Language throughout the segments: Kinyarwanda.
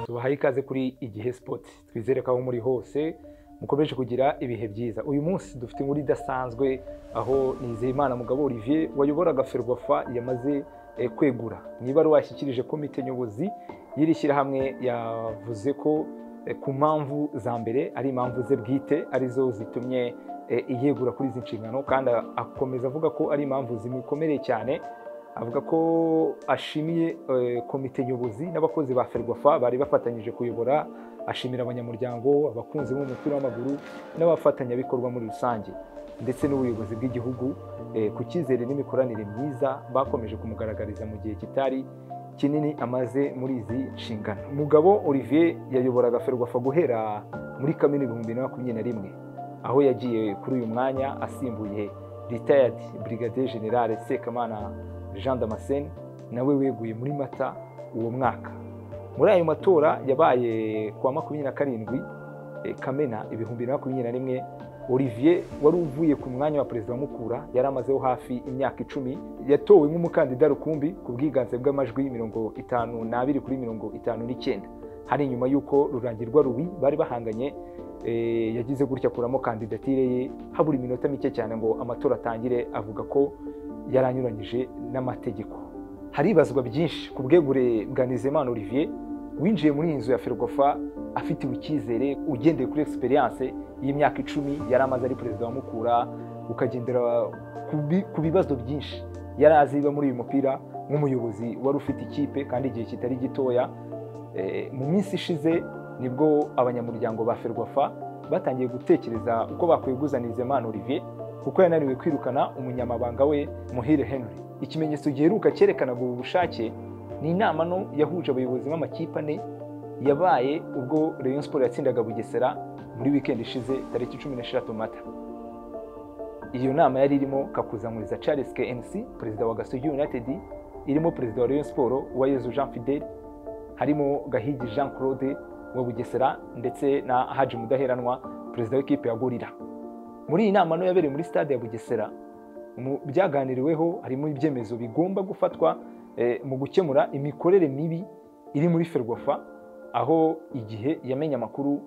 tubahaye ikaze kuri igihe sipoti twizere ko aho muri hose mukomeje kugira ibihe byiza uyu munsi dufite inkuru idasanzwe aho nizeyimana mugabo olivier wayoboraga ferwafa yamaze eh, kwegura mu ibaruwa yashyikirije komite nyobozi y'iri shyirahamwe yavuze ko eh, ku mpamvu za mbere ari impamvu ze bwite arizo zitumye eh, yegura kuri izi nshingano kandi a- akomeza avuga ko ari impamvu zimukomereye cyane avuga ko ashimiye eh, komite nyobozi n'abakozi ba ferwafa bari bafatanyije kuyobora ashimira abanyamuryango abakunzi b'umupira w'amaguru n'abafatanyabikorwa muri rusange ndetse n'ubuyobozi bw'igihugu eh, ku cyizere n'imikoranire myiza bakomeje kumugaragariza mu gihe kitari kinini amaze muri izi nshingano mugabo olivier yayoboraga ferwafa guhera muri kamena ibihumbi bibiri na makumyabiri na rimwe aho yagiye kuri uyu mwanya asimbuye retired brigadier general sekamana jean damascene nawe weguye muri mata uwo mwaka muri ayo matora yabaye kuwa makumyabiri na karindwi eh, kamena ibihumbi bibiri na makumyabiri na rimwe olivier wari uvuye ku mwanya wa perezida wa mukura yari amazeho hafi imyaka icumi yatowe nk'umukandida rukumbi ku bwiganze bw'amajwi mirongo itanu n'abiri kuri mirongo itanu n'icyenda hari nyuma y'uko rurangirwa rubi bari bahanganye eh, yagize gutya akuramo kandidatire ye habura iminota mike cyane ngo amatora atangire avuga ko yari anyuranyije n'amategeko haribazwa byinshi ku bwegure bwa nizeyimana olivier winjiye muri iyi nzu ya ferwafa afitiwe icyizere ugendeye kuri egisperiyanse y'imyaka icumi yari amaze ari perezida wa mukura ukagendera ku bi- ku bibazo byinshi yari aziba muri uyu mupira nk'umuyobozi wari ufite ikipe kandi igihe kitari gitoya Eh, mu minsi ishize nibwo abanyamuryango ba ferwafa batangiye gutekereza uko bakweguzana Nizeyimana olivier kuko yananiwe kwirukana umunyamabanga we muhire henry ikimenyetso giheruka cyerekanaga ubu bushake ni inama nto yahuje abayobozi b'amakipe ane yabaye ubwo rayon sport yatsindaga bugesera muri wikendi ishize tariki cumi n'eshatu mata iyo nama yari irimo kakuzamuriza charles knc perezida wa gasogi united irimo perezida wa rayon sport uwayezu jean fidel harimo gahigi jean claude wa bugesera ndetse na haji mudaheranwa perezida w'ikipe ya gorira muri iyi nama nto yabereye muri stade ya bugesera mu byaganiriweho harimo ibyemezo bigomba gufatwa eh, mu gukemura imikorere mibi iri muri ferwafa aho igihe yamenye amakuru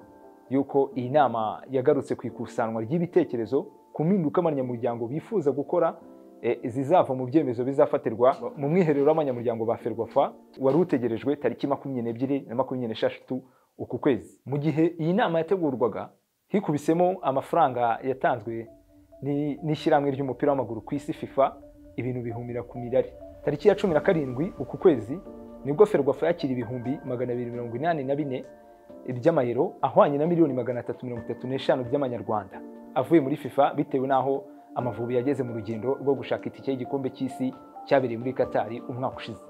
y'uko iyi nama yagarutse ku ikusanwa ry'ibitekerezo ku mpinduka abanyamuryango bifuza gukora eh, zizava mu byemezo bizafatirwa mu mwiherero w'abanyamuryango ba ferwafa wari utegerejwe tariki makumyabiri n'ebyiri na makumyabiri n'esheshatu uku kwezi mu gihe iyi nama yategurwaga hikubisemo amafaranga yatanzwe ni- n'ishyirahamwe ry'umupira w'amaguru ku isi fifa ibintu bihumira ku mirari tariki ya cumi na karindwi uku kwezi nibwo ferwafa yakira ibihumbi magana abiri mirongo inani na bine by'amayero ahwanye na miliyoni magana atatu mirongo itatu n'eshanu by'amanyarwanda avuye muri fifa bitewe n'aho amavubi yageze mu rugendo rwo gushaka itike y'igikombe cy'isi cyabereye muri katari umwaka ushize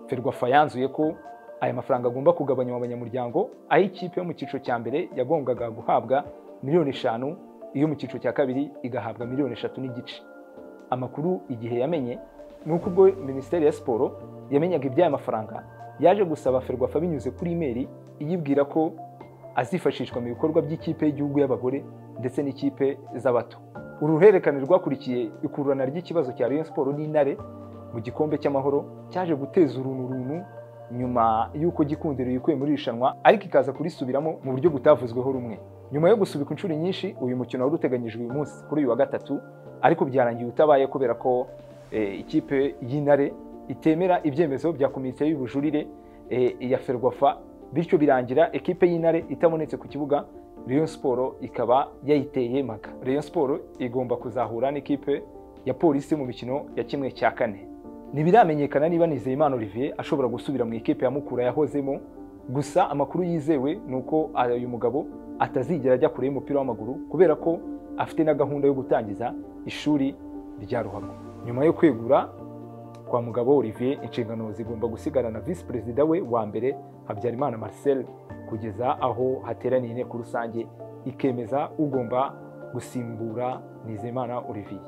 ferwafa yanzuye ko aya mafaranga agomba kugabanywa abanyamuryango aho ikipe yo mu cyiciro cya mbere yagombwaga guhabwa miliyoni eshanu iyo mu cyiciro cya kabiri igahabwa miliyoni eshatu n'igice amakuru igihe yamenye ni uko ubwo minisiteri ya siporo yamenyaga iby'aya mafaranga yaje gusaba ferwafa binyuze kuri imeri iyibwira ko azifashishwa mu bikorwa by'ikipe y'igihugu y'abagore ndetse n'ikipe z'abato uru ruhererekane rwakurikiye ikururana ry'ikibazo cya rayon siporo n'intare mu gikombe cy'amahoro cyaje guteza urunturuntu nyuma y'uko gikundiro yikuye muri iri rushanwa ariko ikaza kurisubiramo mu buryo butavuzweho rumwe nyuma yo gusubika inshuro nyinshi uyu mukino wari uteganyijwe uyu munsi kuri uyu wa gatatu ariko byarangiye utabaye kubera ko eh, ikipe y'intare itemera ibyemezo bya komite y'ubujurire eh, ya ferwafa bityo birangira ekipe y'intare itabonetse ku kibuga rayon siporo ikaba yayiteye maga rayon siporo igomba kuzahura n'ikipe ya polisi mu mikino ya kimwe cya kane ntibiramenyekana niba nizeyimana olivier ashobora gusubira mu ikipe ya mukura yahozemo gusa amakuru yizewe ni uko uyu mugabo atazigera ajya kure y'umupira w'amaguru kubera ko afite na gahunda yo gutangiza ishuri rya ruhago nyuma yo kwegura kwa mugabo olivier inshingano zigomba gusigarana visi perezida we wa mbere habyarimana marcel kugeza aho hateraniye inteko rusange ikemeza ugomba gusimbura nizeyimana olivier